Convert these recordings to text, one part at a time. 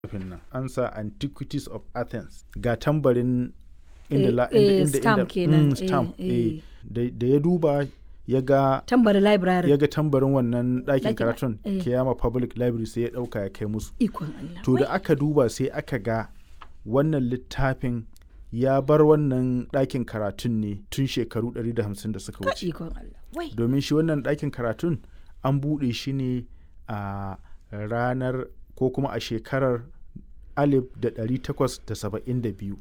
littafin nan an sa antiquities of athens ga tambarin inda Eh, la- eh, inda- inda- stamp inda- kenan, mm, eh, stamp, eh. eh. da da ya duba ya ga tambari library ya ga tambarin wannan ɗakin Ɗakin- karatun eh. kiyama public library sai ya ɗauka ya kai musu ikon Allah to da wai, aka duba sai aka ga wannan littafin ya bar wannan ɗakin karatun ne tun shekaru 150 da suka ka wuce ikon Allah wai domin shi wannan ɗakin karatun an buɗe shi ne a ranar ko kuma a shekarar 1872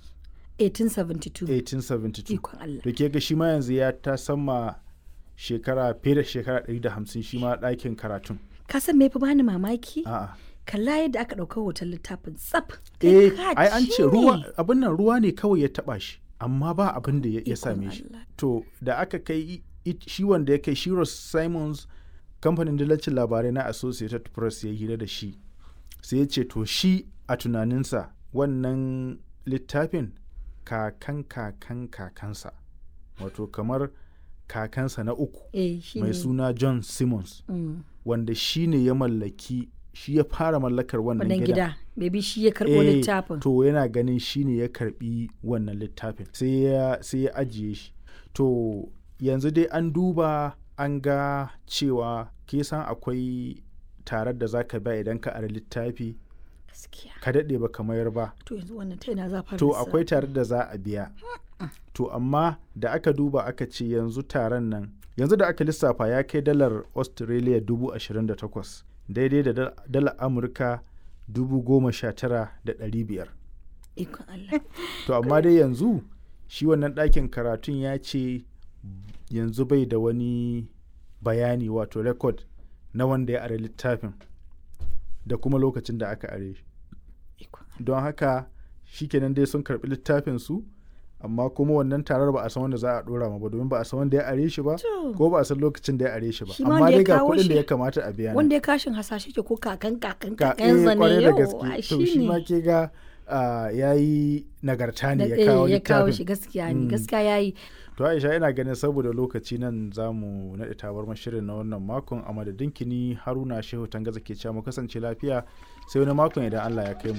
1872 1872 ikon Allah da ke ga shi ma yanzu ya ta sama shekara fiye da shekara 150 shi ma ɗakin karatun ka san me fa bani mamaki a'a kalla yadda aka ɗauka hoton littafin tsaf eh Kai ka ai an ci ce ne. ruwa abin nan ruwa ne kawai ya taba shi amma ba abin da ya ya Ikon same shi Allah. to da aka kai i- i- shi wanda ya kai Shiros Simons kamfanin dillacin labarai na Associated Press ya hira da shi sai ya ce to shi a tunaninsa wannan littafin kakan kakan kakansa wato kamar kakansa na uku eh shi mai ne suna John Simmons Mm. wanda shi ne ya mallaki shi ya fara mallakar wannan wannan gidan gida maybe shi ya karɓo Eh, littafin to yana ganin shi ne ya karbi wannan littafin sai ya sai ya ajiye shi to yanzu dai an duba an ga cewa ke san akwai tarar da zaka ba idan ka ara littafi gaskiya ka daɗe ba ka mayar ba to yanzu wannan ta ina za fara to lissafi? akwai tarar da za a biya to amma da aka duba aka ce yanzu taron nan yanzu da aka lissafa ya kai dalar australia dubu ashirin da takwas daidai da dal- dalar amurka dubu goma sha tara da ɗari biyar ikon Allah to amma dai yanzu shi wannan ɗakin karatun ya ce yanzu bai da wani bayani wato rekod na wanda ya are littafin da kuma lokacin da aka are shi ikon don haka shikenan dai sun karɓi littafin su amma kuma wannan tarar ba a san wanda za a ɗora ma ba domin ba a san wanda ya are shi ba To. ko ba a san lokacin da ya are shi ba Shi ma amma wanda ya dai ga kawo kuɗin da shi- ya kamata a biya ne. wanda ya kashin hasashe ke ko kakan kakan ka kakan eh, zane kwarai da yau gaske ai to shi ma ne ke ga ya yi nagarta ne Da- ya kawo eh, ya kawo littafin shi gaskiya ne Mm. gaskiya yayi To Aisha ina ganin saboda lokaci nan za mu naɗe tabar shirin na wannan makon a madadin kini Haruna Shehu Tangaza ke cewa mu kasance lafiya sai wani makon idan Allah ya kai mu.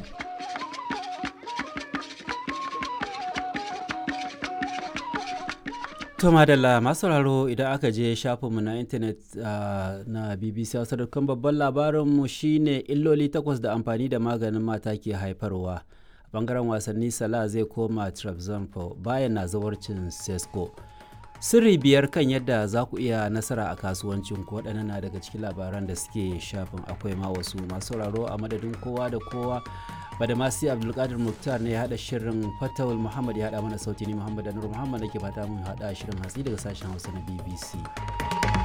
To madalla masu sauraro idan aka je shafinmu na intanet ah, na BBC Hausa dukkan babban labarinmu shine illoli takwas da amfani da maganin mata ke haifarwa. A bangaren wasanni Salah zai koma Trabzonspor bayan na zawarcin Sesko. Sirri biyar kan yadda za ku iya nasara a kasuwancin ku waɗannan na daga cikin labaran da suke shafin akwai ma wasu masu sauraro a madadin kowa da kowa badamasi abdulkadir muktar ne ya haɗa shirin fatawul muhammad ya haɗa mana sauti ni muhammad anur muhammad da ke fata mun haɗa shirin hatsi daga sashen hausa na bbc